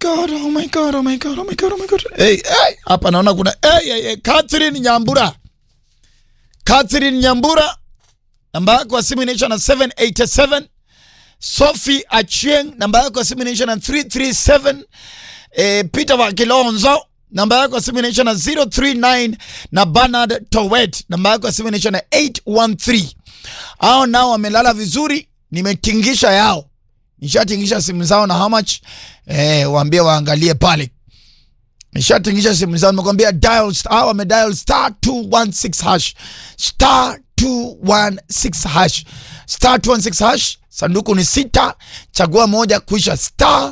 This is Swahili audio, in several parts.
god, oh my god, oh my god, oh my god, oh my god. Hey, hey, hapa naona kuna hey, hey, hey, Catherine Nyambura. Catherine Nyambura namba yako ya simu inaisha na 787. Sophie Achieng namba yako ya simu inaisha na 337. Eh, Peter wa Kilonzo namba yako ya simu inaisha na 039 na Bernard Towet namba yako ya simu inaisha na 813. Hao nao wamelala vizuri, nimetingisha yao nishatingisha simu zao na how much eh, waambie waangalie pale. Nishatingisha simu zao, nimekwambia dial star, wame dial star 216 hash star 216 hash star 216 hash. Sanduku ni sita, chagua moja kuisha star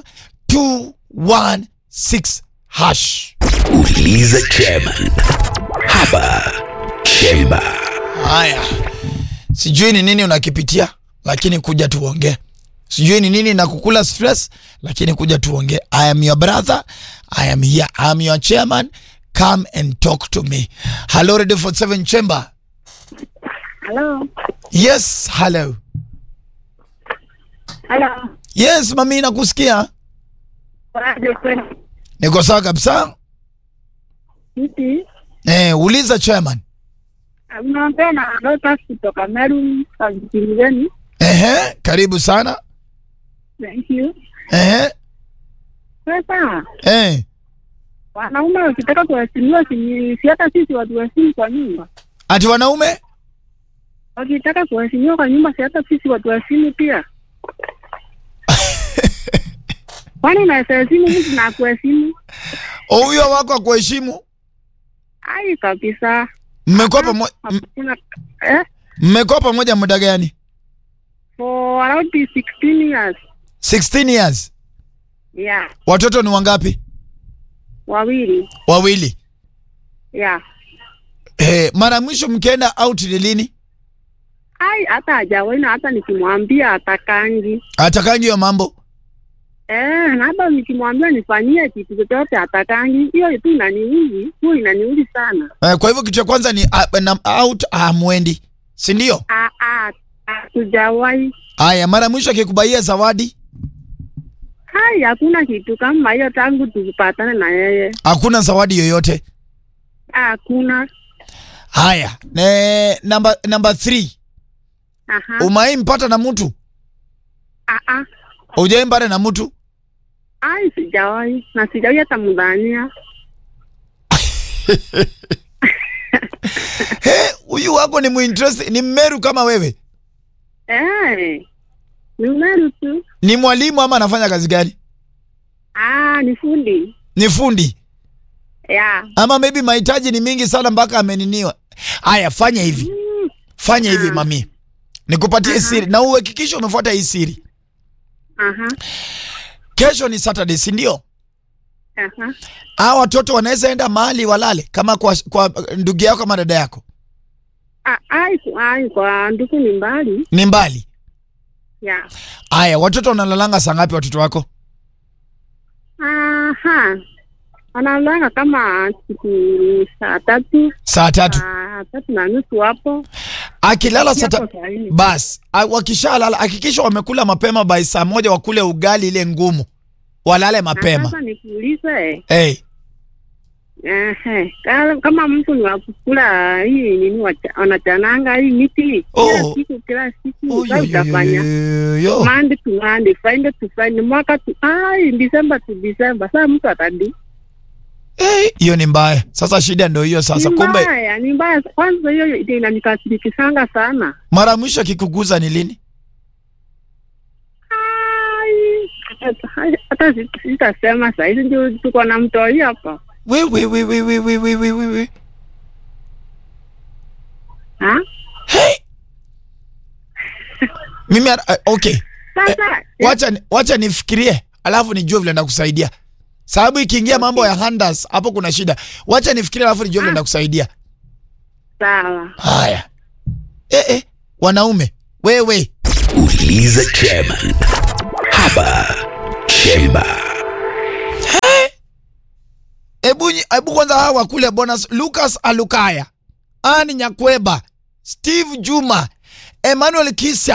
216 hash. Uliza chairman hapa Chemba. Haya, sijui ni nini unakipitia, lakini kuja tuongee. Sijui ni nini nakukula stress, lakini kuja tuongee. I am your brother, I am here, I am your chairman. Come and talk to me. Hello, Radio 47 Chamber. Hello. Yes, hello. Hello. Yes, mami, nakusikia. Waje kweli. Niko sawa kabisa. Vipi? Eh, uliza chairman. Unaongea na Lotus kutoka Meru, Kaskazini. Ehe, karibu sana. Thank you. Ehe, Sasa eh. wanaume wakitaka kuheshimiwa, si si hata sisi watu waheshimu kwa nyumba. Ati wanaume? Wakitaka kuheshimiwa kwa nyumba, si hata sisi watu waheshimu pia. Kwani unaweza heshimu mtu na kuheshimu? O, huyo wako akuheshimu? Ai kabisa. Mmekuwa pamoja Hakuna eh mmekuwa pamoja muda gani? for around 16 years. 16 years. Yeah, Watoto ni wangapi? wawili. Wawili. Yeah. Eh, mara mwisho mkienda out ni lini? Ai hata hajawaina hata nikimwambia atakangi. Atakangi hiyo mambo. Eh, na hata nikimwambia nifanyie kitu chochote atakangi. Hiyo tu inaniuzi, hiyo inaniuzi sana. Eh, kwa hivyo kitu cha kwanza ni uh, na, out hamwendi, si ndio? Ah ah, hatujawahi. Haya, mara mwisho akikubaia zawadi Hai, hakuna kitu kama hiyo tangu tukipatane na yeye. hakuna zawadi yoyote. Hakuna. Haya, ne, namba namba 3 Aha. umai mpata na mtu Ah ah. ujai mpata na mtu Ai, sijawahi na sijawahi hata mdhania. He, huyu wako ni muinterest, ni mmeru kama wewe, Eh. Ni umeru tu. ni mwalimu ama anafanya kazi gani? Ah, ni fundi. Ni fundi Yeah. ama maybe mahitaji ni mingi sana mpaka ameniniwa. Haya, fanya hivi, Mm. fanya hivi Ah. mami, nikupatie siri na uhakikishe umefuata hii siri. Aha. Kesho ni Saturday, si ndio? Aha. Hawa watoto wanaweza enda mahali walale kama kwa, kwa ndugu yako ama dada yako, Ah, ai, ai, kwa ndugu ni mbali. ni mbali. Yeah. Haya, watoto wanalalanga saa ngapi watoto wako? Aha. Analanga kama siku saa tatu, Saa tatu. saa tatu na nusu hapo. Akilala saa Hapo ta- saa nne. bas, a- wakishalala hakikisha wamekula mapema by saa moja, wakule ugali ile ngumu, walale Na mapema. Sasa nikuulize, Hey, ehe, kama- kama mtu ni wa kukula hii nini wacha- wanachananga hii miti kila Oh. siku kila siku oh, sasa yo, yo, yo, utafanya yo, yo. Monday to Monday, Friday to Friday, mwaka to ai, December to December. Sasa mtu atadi Eh, hiyo ni mbaya. Sasa shida ndio hiyo sasa. ni Kumbe mbaya, ni mbaya. Kwanza hiyo ndio inanikasirikisanga sana. mara mwisho akikuguza ni lini? Ai, hata- hata si- sitasema sahizi, ndio tuko na mtoi hapa We, we, we, we, we, we, we, we, we, we. ha? Hey. Mimi uh, okay. Sasa Wacha ni- wacha nifikirie, alafu nijue vile ndakusaidia. Sababu ikiingia mambo ya handers hapo kuna shida. Wacha nifikirie, alafu nijue vile Ah. ndakusaidia. sawa. Haya. Eh, eh, wanaume wewe, Uliza chairman hapa Chemba. hebu nyi- hebu kwanza hawa kule bonus. Lucas Alukaya, Ani Nyakweba, Steve Juma, Emmanuel Kisa